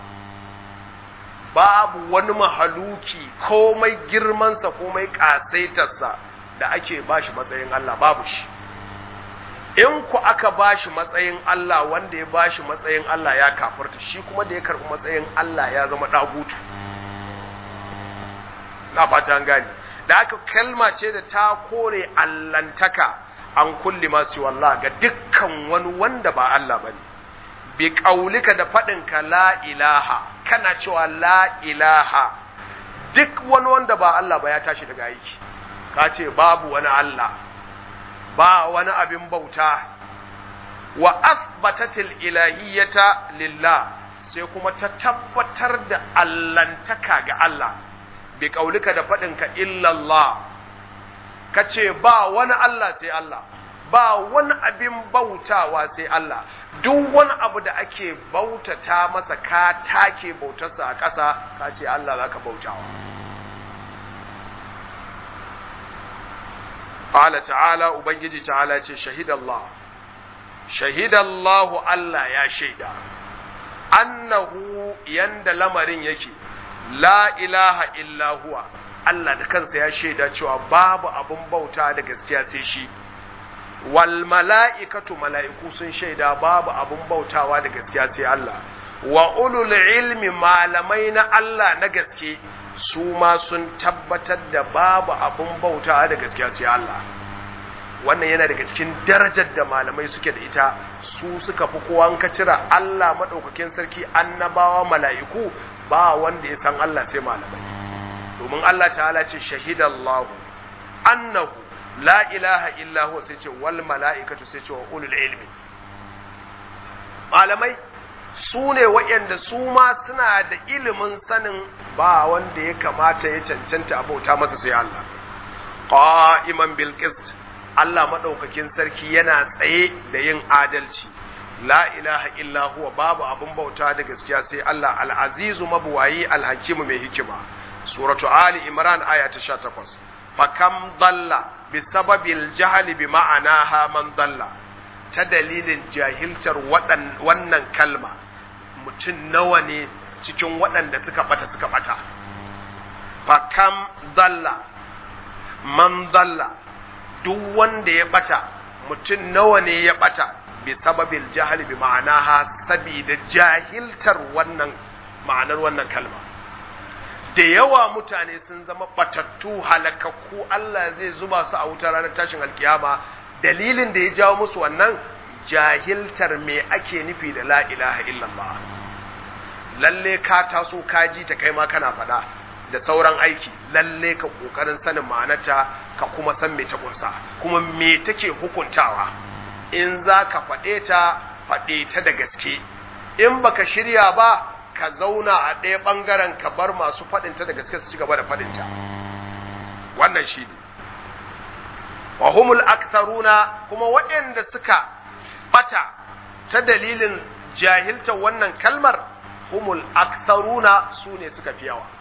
babu wani mahaluki komai girmansa komai ƙasaitarsa da ake bashi matsayin Allah babu shi in ku aka bashi matsayin Allah wanda ya bashi matsayin Allah ya kafirta shi kuma da ya karɓi matsayin Allah ya zama ɗagutu na fata an gane da aka kalma ce da ta kore allantaka an kulli masu wallah ga dukkan wani wanda ba Allah bane bi ƙaulika da faɗinka la ilaha kana cewa la ilaha duk wani wanda ba Allah ba ya tashi daga aiki ka ce babu wani Allah ba wani abin bauta wa asbatatil ilahiyyata lillah sai kuma ta tabbatar da allantaka ga Allah bi kaulika da faɗinka illallah ka ce ba wani Allah sai Allah ba wani abin bautawa sai Allah duk wani abu da ake bautata masa ka take bautarsa a ƙasa ka ce Allah za ka bautawa Ƙala ta'ala Ubangiji ta'ala ce shahidallah shahidallahu Allah ya shaida annahu yanda lamarin yake la ilaha illa huwa Allah da kansa ya shaida cewa babu abun bauta da gaskiya sai shi wal mala'ikatu mala'iku sun shaida babu abun bautawa da gaskiya sai Allah wa ulul ilmi malamai na Allah na gaske su ma sun tabbatar da babu abun bautawa da gaskiya sai Allah wannan yana daga cikin darajar da malamai suke da ita su suka fi kowa ka cira Allah madaukakin sarki annabawa mala'iku ba wanda ya san Allah sai malamai domin Allah ta'ala ce shahidallahu annahu la ilaha illa huwa sai ce wal mala'ikatu sai ce wa ulul ilmi malamai su ne waɗanda su ma suna da ilimin sanin ba wanda ya kamata ya cancanta abauta masa sai Allah qa'iman bil qist Allah madaukakin sarki yana tsaye da yin adalci la ilaha illa huwa babu abun bauta da gaskiya sai Allah al-azizu mabuwayi al-hakimu mai hikima suratu ali imran aya ta 18 fakam dalla bisababil jahli bi ma'anaha man dalla ta dalilin jahiltar wannan kalma mutum nawa ne cikin waɗanda suka bata suka bata fakam dalla man dalla duk wanda ya bata mutum nawa ne ya bata bi sababil jahli bi ma'anaha sabida jahiltar wannan ma'anar wannan kalma da yawa mutane sun zama batattu halakakku Allah zai zuba su a wutar ranar tashin alkiyama dalilin da ya jawo musu wannan jahiltar me ake nufi da la ilaha illallah lalle ka taso ka ji ta kai ma kana faɗa da sauran aiki lalle ka kokarin sanin ma'anarta ka kuma san me ta kunsa kuma me take hukuntawa in za ka faɗe ta faɗe ta da gaske in baka shirya ba ka zauna a ɗaya ɓangaren ka bar masu faɗinta da gaske su ci gaba da faɗinta wannan shi ne wa humul aktharuna kuma waɗanda suka bata ta dalilin jahiltar wannan kalmar humul aktharuna su ne suka fi yawa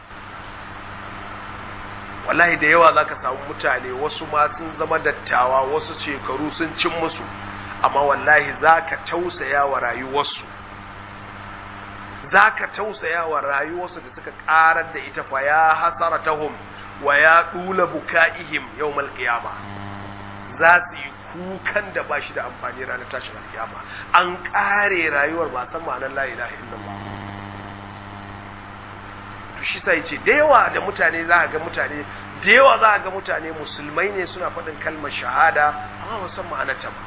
wallahi da yawa zaka samu mutane wasu ma sun zama dattawa wasu shekaru sun cin musu amma wallahi zaka tausaya wa rayuwarsu zaka tausaya wa rayuwarsu da suka karar da ita fa ya hasaratahum wa ya dula bukaihim yawmal qiyama za su yi kukan da ba shi da amfani ranar tashin alkiyama an kare rayuwar ba san ma'anar la ilaha illallah to shi sai ce da yawa da mutane za ga mutane da yawa za ga mutane musulmai ne suna faɗin kalmar shahada amma ba san ma'anarta ba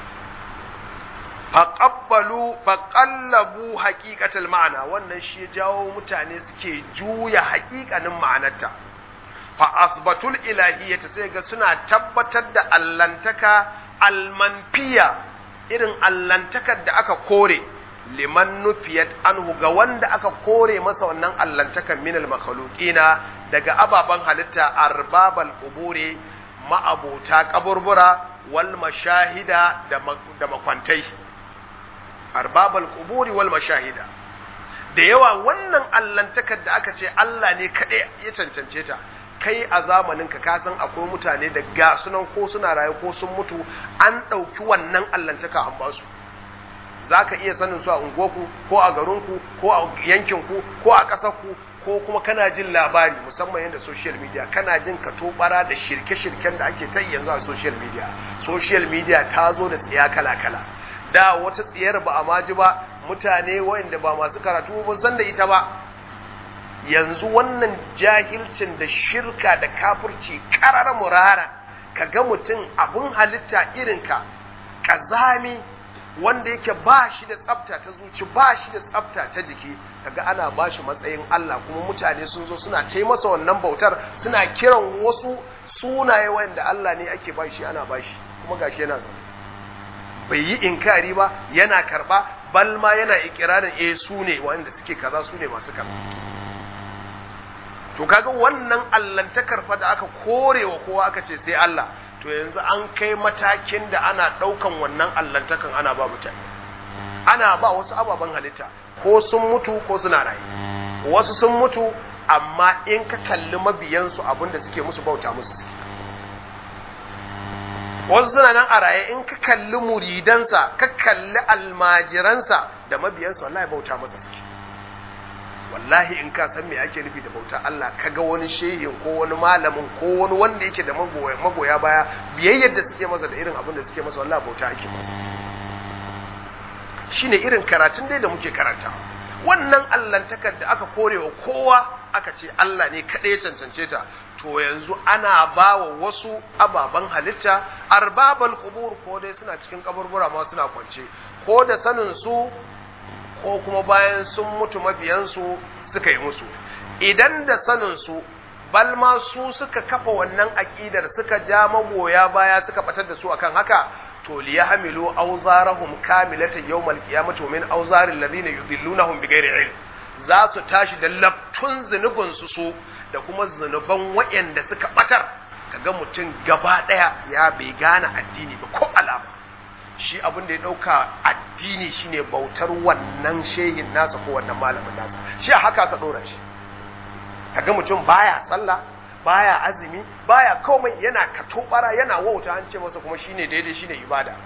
faqabbalu faqallabu haqiqatal ma'ana wannan shi ya jawo mutane suke juya haƙiƙanin ma'anarta fa asbatul ilahiyyata sai ga suna tabbatar da allantaka almanfiya irin allantakar da aka kore liman nufiyat anhu ga wanda aka kore masa wannan allantakan min al daga ababan halitta arbabal quburi ma'abota kaburbura wal mashahida da makwantai arbabal quburi wal mashahida da yawa wannan allantakar da aka ce Allah ne kaɗai ya cancance ta kai a zamanin ka kasan akwai mutane da ga sunan ko suna raye ko sun mutu an ɗauki wannan allantaka an ba su za ka iya sanin su a unguwarku ko a garinku ko a yankinku ko a ƙasarku ko kuma kana jin labari musamman yadda social media kana jin ka tobara da shirke-shirken da ake ta yanzu a social media social media ta zo da tsiya kala-kala da wata tsiyar ba a maji ba mutane waɗanda ba masu karatu ba san da ita ba yanzu wannan jahilcin da shirka da kafirci karar murara ka ga mutum abin halitta irinka ƙazami wanda yake ba shi da tsafta ta zuci ba shi da tsafta ta jiki kaga ana ba shi matsayin Allah kuma mutane sun zo suna ta masa wannan bautar suna kiran wasu sunaye wanda Allah ne ake ba shi ana ba shi kuma gashi yana zaune bai yi inkari ba yana karba bal ma yana ikirarin eh su ne wanda suke kaza su ne masu kaza to kaga wannan allantakar fa da aka korewa kowa aka ce sai Allah to yanzu an kai matakin da ana ɗaukan wannan allantakan ana ba mutane ana ba wasu ababen halitta ko sun mutu ko suna raye wasu sun mutu amma in ka kalli mabiyansu abinda suke musu bauta musu suke wasu suna nan a raye in ka kalli muridansa ka kalli almajiransa da mabiyansa wallahi bauta masa suke wallahi in ka san me ake nufi da bauta Allah kaga wani shehin ko wani malamin ko wani wanda yake da magoya magoya baya biyayyar da suke masa da irin abin da suke masa wallahi bauta ake masa shine irin karatun dai da muke karanta wannan allantakar da aka korewa kowa aka ce Allah ne kaɗai ya cancance ta to yanzu ana ba wa wasu ababen halitta arbabal kubur ko dai suna cikin kaburbura ma suna kwance ko da sanin su ko kuma bayan sun mutu mabiyansu suka yi musu idan da saninsu balma su suka kafa wannan aƙidar suka ja magoya baya suka batar da su akan haka to liya hamilu auzarahum kamilatan yawmal qiyamati min auzaril ladina yudillunahum bighairi ilm za su tashi da laftun zunubin su su da kuma zunuban waɗanda suka batar kaga mutum gaba ɗaya ya bai gane addini ba ko alama shi abin da ya ɗauka addini shine bautar wannan shehin nasa ko wannan malamin nasa shi a haka ka ɗora shi kaga mutum baya sallah baya azumi baya komai yana katobara yana wauta an ce masa kuma shine daidai shine ibada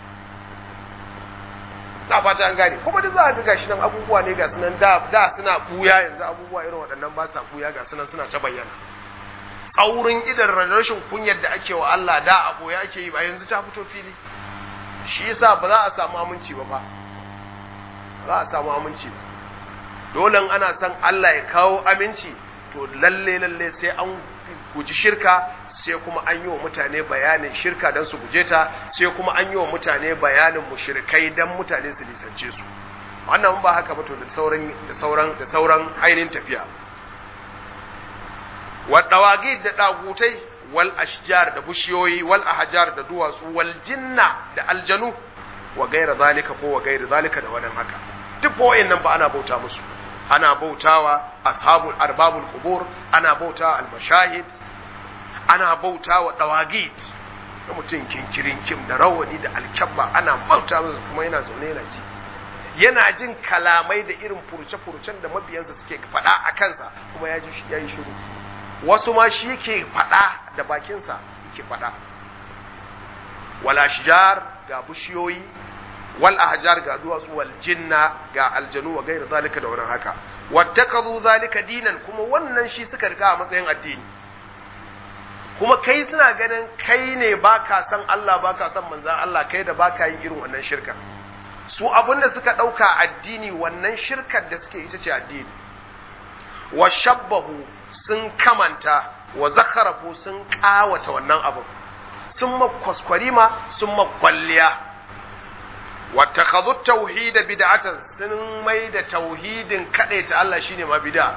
na fata an gane kuma duk za a ga gashi nan abubuwa ne ga sunan da da suna buya yanzu abubuwa irin waɗannan ba sa buya ga sunan suna ta bayyana tsaurin idan rashin kunyar da ake wa Allah da a boye ake yi ba yanzu ta fito fili shi yasa ba za a samu aminci ba ba za a samu aminci ba dole ana son Allah ya kawo aminci to lalle lalle sai an guji shirka sai kuma an yi wa mutane bayanin shirka don su guje ta sai kuma an yi wa mutane bayanin mushrikai don mutane su nisance su wannan ba haka ba to da sauran da sauran da sauran ainihin tafiya wa dawagid da dagutai wal ashjar da bushiyoyi wal ahjar da duwatsu wal jinna da aljanu wa gaira zalika ko wa gaira zalika da wannan haka duk wayannan ba ana bauta musu ana bautawa ashabul arbabul qubur ana bautawa al mashahid ana bautawa dawagid da mutum kinkirin kim da rawani da alkyabba ana bauta masa kuma yana zaune yana ji yana jin kalamai da irin furce-furcen da mabiyansa suke faɗa a kansa kuma ya ji ya yi shiru wasu ma shi yake faɗa da bakinsa yake faɗa wala shijar ga bishiyoyi wal ahjar ga duwatsu wal jinna ga aljanu wa gairu zalika da wurin haka wattakazu zalika dinan kuma wannan shi suka riga a matsayin addini kuma kai suna ganin kai ne baka san Allah baka san manzan Allah kai da baka yin irin wannan shirka su abinda suka ɗauka addini wannan shirkar da suke ita ce addini wa shabbahu sun kamanta wa zakarafu sun ƙawata wannan abin sun makwaskwari sun makwalliya wa takhadhu tauhid bid'atan sun mai da tauhidin ta Allah shine ma bid'a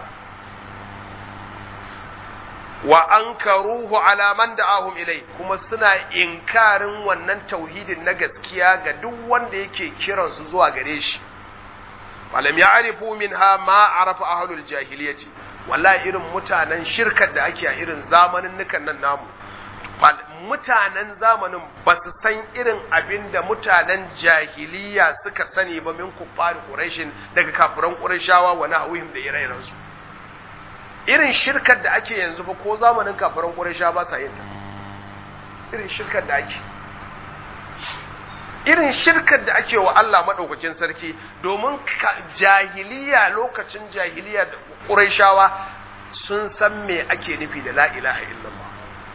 wa ankaruhu ala man da'ahum ilai kuma suna inkarin wannan tauhidin na gaskiya ga duk wanda yake kiran su zuwa gare shi falam ya'rifu minha ma arafa ahlul jahiliyyati wallahi irin mutanen shirkar da ake a irin zamanin nukan nan namu mutanen zamanin ba su san irin abin da mutanen jahiliya suka sani ba min kuffar quraishin daga kafiran qurayshawa wa nahwihim da ire su irin shirkar da ake yanzu ba ko zamanin kafiran qurayshawa ba sa yin ta irin shirkar da ake irin shirkar da ake wa Allah madaukakin sarki domin jahiliya lokacin jahiliya da qurayshawa sun san me ake nufi da la ilaha illallah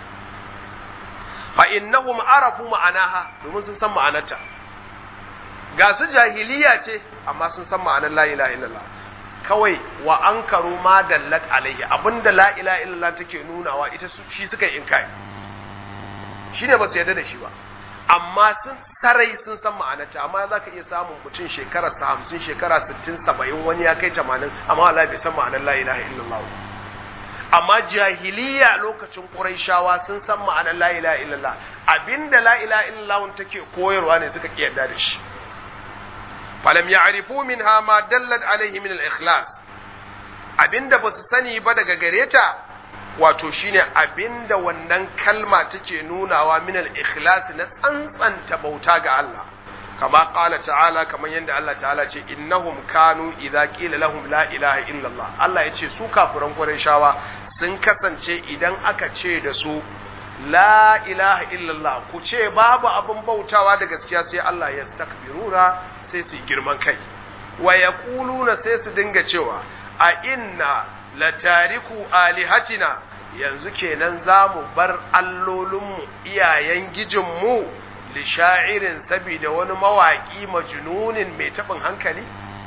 fa innahum arafu ma'anaha domin sun san ma'anarta ga su jahiliya ce amma sun san ma'anar la ilaha illallah kawai wa ankaru ma dallat alaihi abinda la ilaha illallah take nunawa ita shi suka yi inkari shine ba su yarda da shi ba amma sun sarai sun san ma'anarta amma za ka iya samun mutum shekara sa hamsin shekara sittin saba'in wani ya kai tamanin amma Allah bai san ma'anar la ilaha illallah amma jahiliya lokacin Qurayshawa sun san ma'anar la ilaha illallah abinda la ilaha illallah take koyarwa ne suka ki yarda da shi falam ya'rifu minha ma dallat alaihi min al-ikhlas abinda ba su sani ba daga gare ta wato shine abinda wannan kalma take nunawa min al-ikhlas na tsantsanta bauta ga Allah kama qala ta'ala kaman yanda Allah ta'ala ce innahum kanu idza qila lahum la ilaha illallah Allah ya ce su kafiran Qurayshawa sun kasance idan aka ce da su la ilaha illallah ku ce babu abin bautawa da gaskiya sai Allah ya takbirura sai su girman kai wa yaquluna sai su dinga cewa a inna la tariku alihatina yanzu kenan za mu bar allolinmu iyayen gijinmu li sha'irin saboda wani mawaƙi majnunin mai taɓin hankali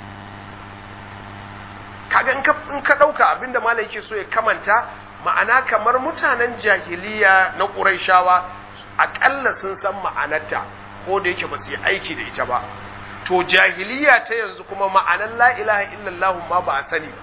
kaga in ka ɗauka abinda malai yake so ya kamanta ma'ana kamar mutanen jahiliya na ƙuraishawa aƙalla sun san ma'anarta ko da yake ba su yi aiki da ita ba to jahiliya ta yanzu kuma ma'anar la ilaha illallah ma ba a sani ba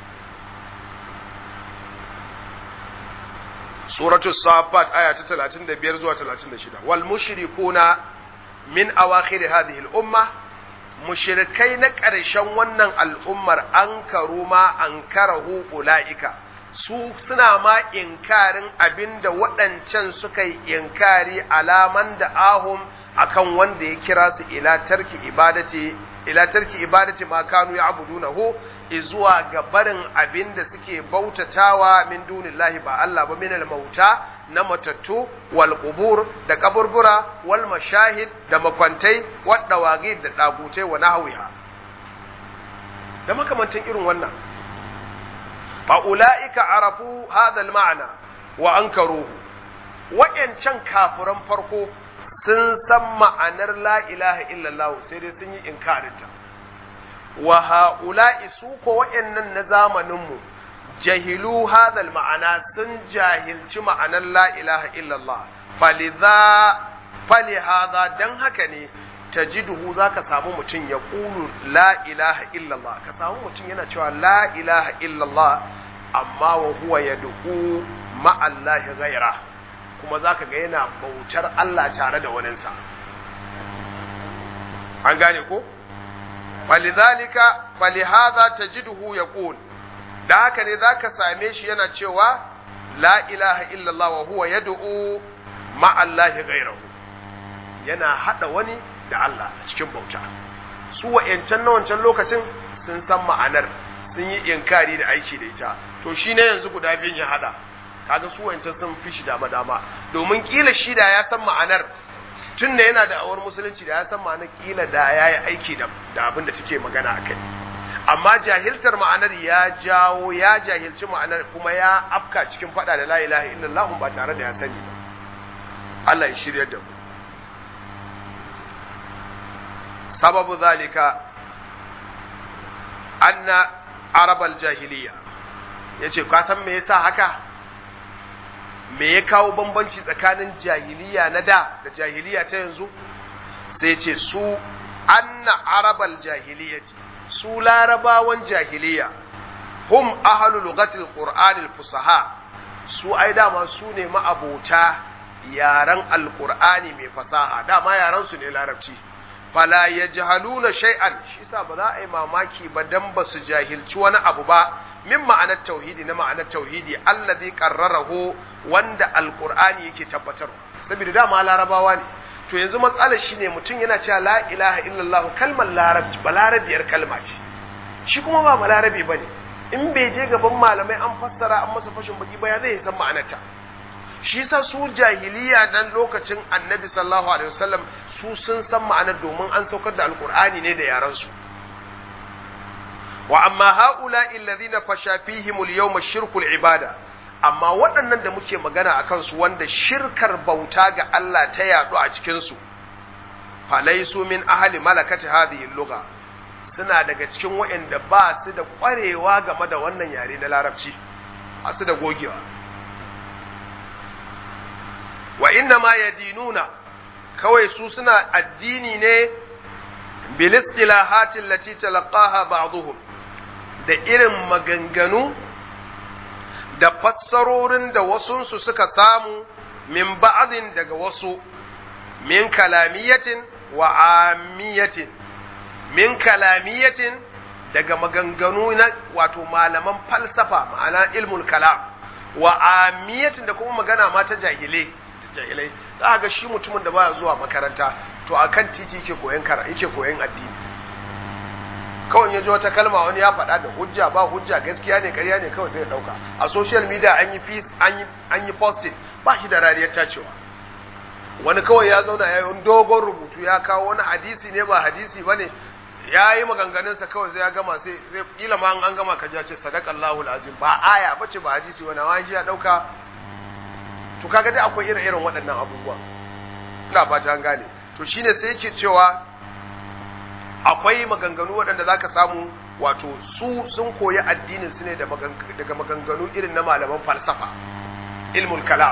suratul safat aya ta 35 zuwa 36 wal mushrikuna min awakhir hadhihi al umma mushrikai na ƙarshen wannan al'ummar an karu ma an karahu ula'ika su suna ma inkarin abinda waɗancan suka yi inkari alaman da ahum akan wanda ya kira su ila tarki ibadati ila tarki ibadati ma kanu ya'budunahu izuwa ga barin abin da suke bautatawa min dunillahi ba Allah ba minal mauta na matattu wal qubur da kaburbura wal mashahid da makwantai wadda wagi da dagutai wa nahwiha da makamantan irin wannan fa ulaika arafu hadha al ma'na wa ankaruhu wa'yancan kafiran farko sun san ma'anar la ilaha illallah sai dai sun yi inkarinta wa ha'ula'i su ko wa'yannan na zamaninmu jahilu hadal ma'ana sun jahilci ma'anar la ilaha illallah faliza fali hadha dan haka ne tajiduhu zaka samu mutum ya qulu la ilaha illallah ka samu mutum yana cewa la ilaha illallah amma wa huwa yad'u ma'allahi ghaira kuma zaka ga yana bautar Allah tare da waninsa an gane ko falidhalika falihadha tajiduhu yaqul da haka ne zaka same shi yana cewa la ilaha illallah wa huwa yad'u ma'allahi ghairahu yana hada wani da Allah a cikin bauta su wa'yancan na wancan lokacin sun san ma'anar sun yi inkari da aiki da ita to shi ne yanzu guda biyun ya hada kaga su wa'yancan sun fi shi dama dama domin kila shi da ya san ma'anar tun da yana da awar musulunci da ya san ma'anar kila da ya yi aiki da abin da take magana a kai amma jahiltar ma'anar ya jawo ya jahilci ma'anar kuma ya afka cikin fada da la ilaha illallah ba tare da ya sani ba Allah ya shirya da mu sababu zalika anna arabal jahiliya yace ka san me yasa haka me ya kawo bambanci tsakanin jahiliya na da da jahiliya ta yanzu sai ce su anna arabal jahiliyati su larabawan jahiliya hum ahlul lughatil qur'anil fusaha su ai dama su ne ma'abota yaran alqur'ani mai fasaha dama yaran su ne larabci fala ya jahaluna shay'an shi sa ba za a yi mamaki ba dan ba su jahilci wani abu ba min ma'anar tauhidi na ma'anar tauhidi allazi qarrarahu wanda alqur'ani yake tabbatar saboda dama larabawa ne to yanzu matsalar shine mutum yana cewa la ilaha illallah kalmar larabci balarabiyar kalma ce shi kuma ba balarabi bane in bai je gaban malamai an fassara an masa fashin baki ba ya zai san ma'anarta shi sa su jahiliya dan lokacin annabi sallallahu alaihi wasallam su sun san ma'anar domin an saukar da alkur'ani ne da yaransu wa amma haula alladhina fasha fihim al-yawma shirkul ibada amma waɗannan da muke magana a kansu wanda shirkar bauta ga Allah ta yaɗu a cikin su falaisu min ahli malakati hadhihi lugha suna daga cikin waɗanda ba su da ƙwarewa game da wannan yare na larabci a su da gogewa wa inna ma yadinuna kawai su suna addini ne bilistilahatin lati talaqaha ba'dhum da irin maganganu da fassarorin da wasunsu suka samu min ba'din daga wasu min kalamiyatin wa amiyatin min kalamiyatin daga maganganu na wato malaman falsafa ma'ana ilmul kalam wa amiyatin da kuma magana ma ta jahilai jahilai za ga shi mutumin da baya zuwa makaranta to akan titi yake koyon kara yake koyon addini kawai ya ji wata kalma wani ya faɗa da hujja ba hujja gaskiya ne ƙarya ne kawai sai ya ɗauka a social media an yi fees an yi an yi posting ba shi da rariyar tacewa wani kawai ya zauna ya yi dogon rubutu ya kawo wani hadisi ne ba hadisi ba ne ya yi maganganunsa kawai sai ya gama sai sai kila ma an gama ka ce sadaqallahu alazim ba aya bace ba hadisi wani wani ya ɗauka to kaga dai akwai irin irin waɗannan abubuwa ina fata an gane to shine sai yake cewa akwai maganganu waɗanda zaka samu wato su sun koyi addinin su ne daga maganganu irin na malaman falsafa ilmul kalam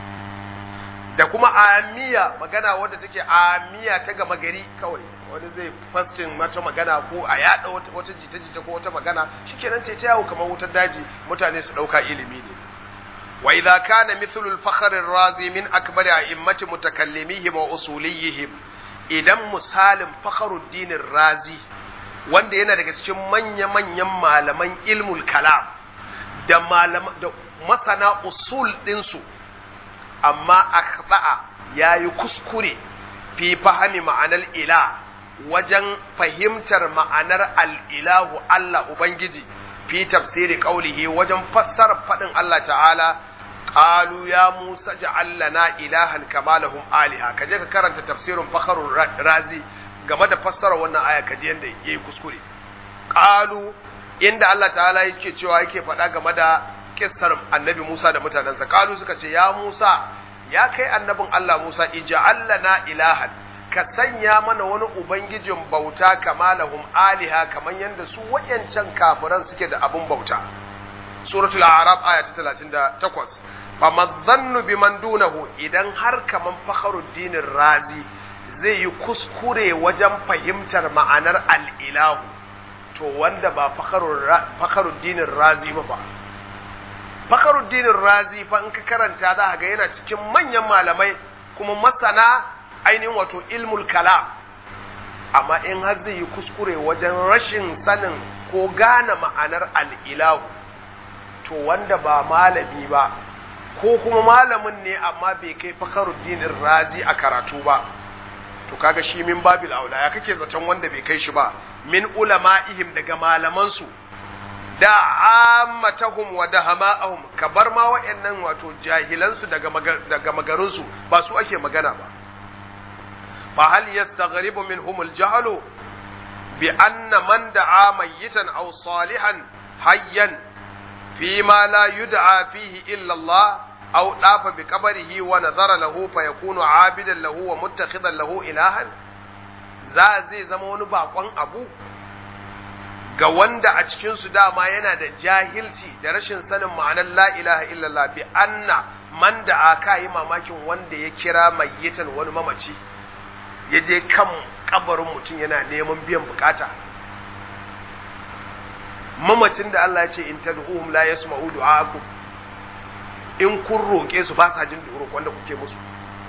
da kuma amiya magana wadda take amiya ta gama gari kawai wani zai fastin mata magana ko a yada wata jita-jita ko wata magana shikenan ce ta yawo kamar wutar daji mutane su ɗauka ilimi ne وإذا كان مثل الفخر الرازي من أكبر أئمة متكلميهم وأصوليهم idan misalin fakharuddin razi wanda yana daga cikin manya-manyan malaman ilmul kalam da da masana usul ɗinsu amma akhta'a ya yi kuskure fi fahimi ma'anar ila wajen fahimtar ma'anar al'ilahu Allah Ubangiji fi tafsiri qaulihi wajen fassara fadin Allah ta'ala qalu ya Musa ja'al lana ilahan kama lahum aliha kaje ka karanta tafsirin fakharul razi game da fassara wannan aya kaje yanda yayi kuskure qalu inda Allah ta'ala yake cewa yake faɗa game da kissar annabi Musa da mutanensa qalu suka ce ya Musa ya kai annabin Allah Musa ija'al lana ilahan ka sanya mana wani ubangijin bauta kama lahum aliha kaman yanda su wayancan kafiran suke da abun bauta suratul a'raf aya ta 38 fa madhannu biman dunahu idan har kaman fakhruddin razi zai yi kuskure wajen fahimtar ma'anar al-ilahu to wanda ba fakhruddin razi ba ba Fakhruddin Razi fa in ka karanta za ga yana cikin manyan malamai kuma masana ainihin wato ilmul kalam amma in har zai yi kuskure wajen rashin sanin ko gane ma'anar al'ilahu to wanda ba malami ba ko kuma malamin ne amma bai kai Fakhruddin Razi a karatu ba to kaga shi min babil aula ya kake zaton wanda bai kai shi ba min ulama'ihim daga malamansu da ammatahum wa dahama'ahum kabar ma wa'annan wato jahilansu daga daga magarinsu ba su ake magana ba fa hal yastaghribu minhum al-jahlu bi anna man da'a mayyitan aw salihan hayyan fi ma la yud'a fihi illa Allah aw dafa bi qabrihi wa nazara lahu fa yakunu 'abidan lahu wa muttakhidan lahu ilahan za zai zama wani bakon abu ga wanda a cikinsu dama yana da jahilci da rashin sanin ma'anar la ilaha illallah bi anna man da aka yi mamakin wanda ya kira mayyitan wani mamaci ya je kan kabarin mutum yana neman biyan bukata mamacin da Allah ya ce in tad'uhum la yasma'u du'aakum in kun roƙe su ba sa jin roƙon da kuke musu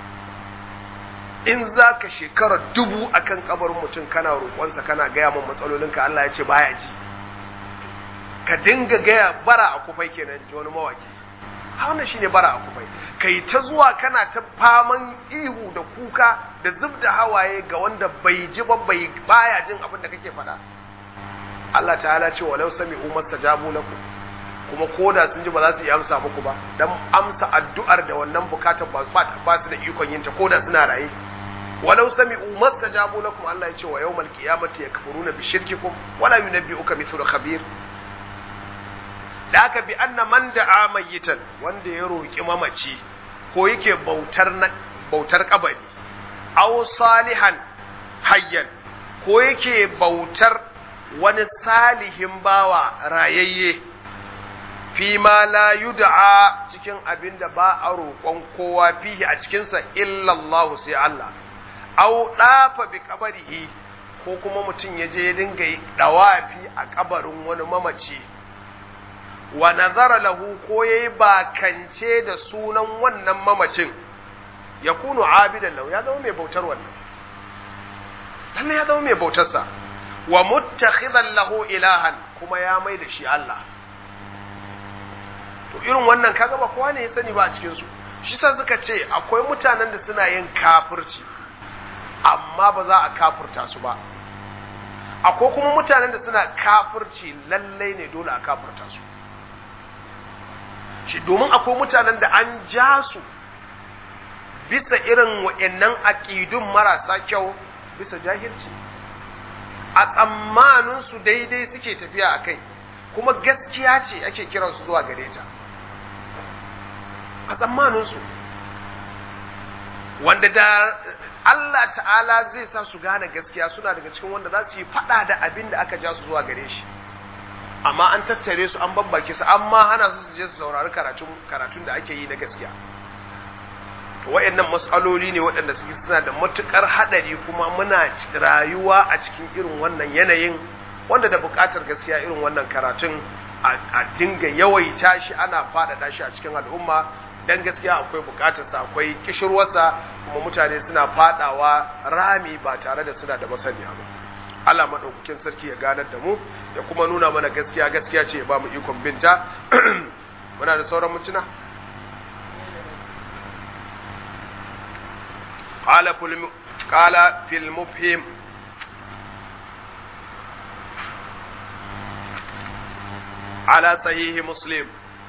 in za ka shekara dubu a kan kabarin mutum kana roƙonsa kana gaya min matsalolinka Allah ya ce baya ji ka dinga gaya bara a kufai kenan ji wani mawaki wannan shine bara a kufai kai ta zuwa kana ta faman ihu da kuka da zub da hawaye ga wanda bai ji ba bai baya jin abin da kake faɗa Allah ta'ala ce walau sami'u mastajabu lakum kuma koda sun ji ba za su yi amsa muku ba dan amsa addu'ar da wannan bukatar ba su da ikon yin ta koda suna raye walau sami'u mastajabu lakum Allah ya ce wa yawmal qiyamati yakfuruna bi shirkikum wala yunabbi'uka mithlu khabir da aka bi anna man da'a mayyitan wanda ya roki mamaci ko yake bautar na bautar kabari aw salihan hayyan ko yake bautar wani salihin bawa rayayye fi ma la yud'a cikin abin da ba a roƙon kowa fihi a cikinsa illallahu sai Allah au dafa bi kabarihi ko kuma mutum ya je ya dinga dawafi a kabarin wani mamaci wa nazara lahu ko yayi bakance da sunan wannan mamacin ya kunu abidan lahu ya zama mai bautar wannan lalle ya zama mai bautarsa wa muttakhidan lahu ilahan kuma ya mai da shi Allah to irin wannan kaga ba kowa ne ya sani ba a cikin su shi sa suka ce akwai mutanen da suna yin kafirci amma ba za a kafirta su ba akwai kuma mutanen da suna kafirci lallai ne dole a kafirta su shi domin akwai mutanen da an ja su bisa irin wa'annan aƙidun marasa kyau bisa jahilci a tsammanin su daidai suke tafiya a kai kuma gaskiya ce ake kiransu zuwa gare ta a tsammaninsu wanda da Allah ta'ala zai sa su gane gaskiya suna daga cikin wanda za su yi fada da abin da aka ja su zuwa gare shi amma an tattare su an babbake su amma hana su su je su saurari karatun da ake yi na gaskiya to wayannan mas'aloli ne waɗanda suke suna da matukar hadari kuma muna rayuwa a cikin irin wannan yanayin wanda da buƙatar gaskiya irin wannan karatun a dinga yawaita shi ana faɗaɗa shi a cikin al'umma dan gaskiya akwai buƙatarsa akwai kishirwarsa kuma mutane suna faɗawa rami ba tare da suna da masaniya ba Allah maɗaukakin sarki ya ganar da mu ya kuma nuna mana gaskiya gaskiya ce ya ba mu ikon binta muna da sauran mutuna قال في المفهم على صحيح مسلم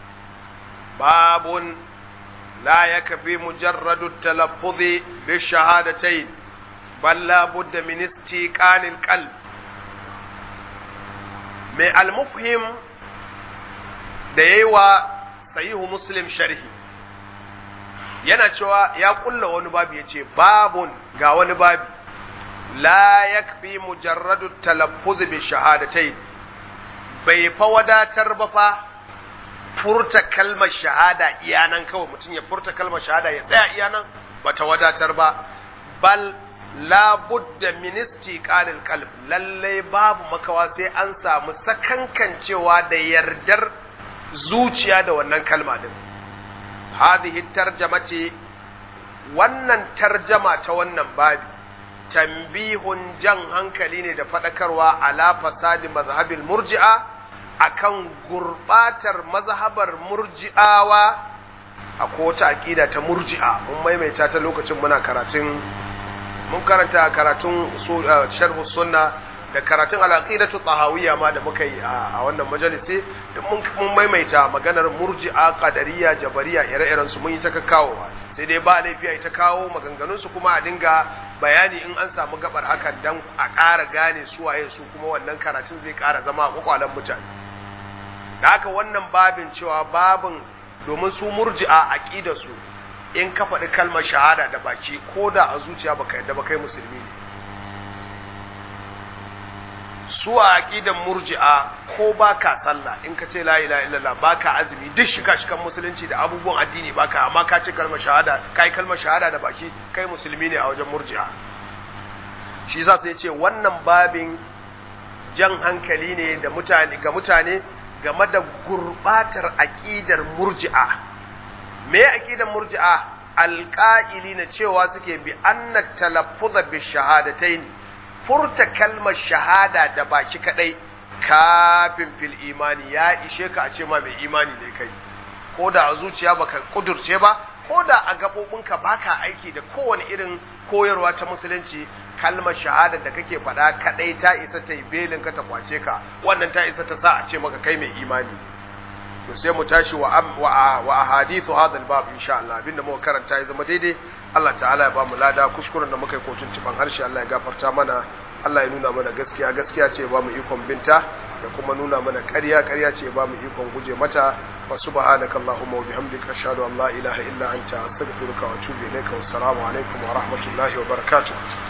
باب لا يكفي مجرد التلفظ بالشهادتين بل لا بد من استيقان القلب mai almufhim da ya yi wa sahihu muslim sharhi yana cewa ya kulla wani babu ya ce babun ga wani babu la yakfi mujarradu talaffuz bi shahadatain bai fa wadatar ba fa furta kalmar shahada iyanan kawai mutum ya furta kalmar shahada ya tsaya iyanan bata wadatar ba bal la budda min istiqalil qalb lalle babu makawa sai an samu sakankancewa da yardar zuciya da wannan kalma din hadhihi tarjamati wannan tarjama ta wannan babi tambihun jan hankali ne da faɗakarwa ala fasadi mazhabil murji'a akan gurbatar mazhabar murji'awa a wata aƙida ta murji'a mun maimaita ta lokacin muna karatun mun karanta karatun sharhu sunna da karatun al-aqidatu tahawiyya ma da muka yi a wannan majalisi duk mun maimaita maganar murji'a qadariyya jabariya ire-iren su mun yi ta kawowa sai dai ba laifi a ta kawo maganganun su kuma a dinga bayani in an samu gabar hakan dan a ƙara gane su waye su kuma wannan karatun zai ƙara zama a kwakwalen mutane da haka wannan babin cewa babin domin su murji'a aqida su in ka faɗi kalmar shahada da baki ko da a zuciya baka yadda ba kai musulmi ne su a aqidan murji'a ko baka sallah in ka ce la ilaha illallah baka azumi duk shiga shikan musulunci da abubuwan addini baka amma ka ce kalmar shahada kai kalmar shahada da baki kai musulmi ne a wajen murji'a shi yasa sai ce wannan babin jan hankali ne da mutane ga mutane game da gurbatar aqidar murji'a me aqidar murji'a alqa'ili na cewa suke bi anna talaffuza bi shahadatayn furta kalmar shahada da baki kadai kafin fil imani ya ishe ka a ce ma mai imani ne kai ko da a zuciya baka kudurce ba ko da a gabobinka baka aiki da kowane irin koyarwa ta musulunci kalmar shahada da kake faɗa kadai ta isa ta yi belin ka ta kwace ka wannan ta isa ta sa a ce maka kai mai imani to sai mu tashi wa wa wa ahadithu hadha al-bab insha Allah abinda muka karanta ya zama daidai Allah ta'ala ya ba mu lada kuskuren da muka yi kotun tuban harshe Allah ya gafarta mana Allah ya nuna mana gaskiya gaskiya ce ya ba mu ikon binta da kuma nuna mana ƙarya ƙarya ce ya ba mu ikon guje mata wa subhanaka allahumma wa bihamdika ashhadu an la ilaha illa anta astaghfiruka wa atubu ilayka wa assalamu alaikum wa rahmatullahi wa barakatuh